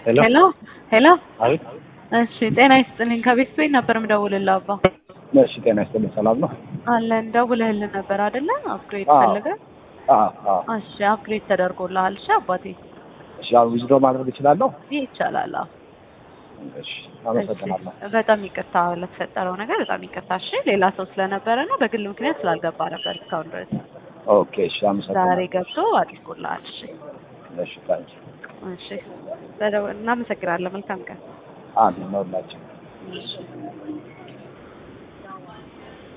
ሄሎ ሄሎ ሄሎ። አቤት። እሺ ጤና ይስጥልኝ። ከቤት ቤት ነበር የምደውልልህ አባ። እሺ ጤና ይስጥልኝ። ሰላም ነው? አለን ደውልህልን ነበር አይደለ? አፕግሬድ አዎ። ፈልገህ? አዎ አዎ። እሺ አፕግሬድ ተደርጎልሃል። እሺ አባቴ እሺ አሁን ዊዝድሮ ማድረግ እችላለሁ? ይህ ይቻላል። አዎ። እሺ አመሰግናለሁ። እሺ፣ በጣም ይቅርታ ለተፈጠረው ነገር በጣም ይቅርታ። እሺ ሌላ ሰው ስለነበረ ነው፣ በግል ምክንያት ስላልገባ ነበር እስካሁን ድረስ። ኦኬ እሺ አመሰግናለሁ። ዛሬ ገብቶ አድርጎልሃል። እሺ እሺ ታንኪ እሺ፣ በደው- እናመሰግናለን። መልካም ቀን። አሜን ነው ሁላችን እሺ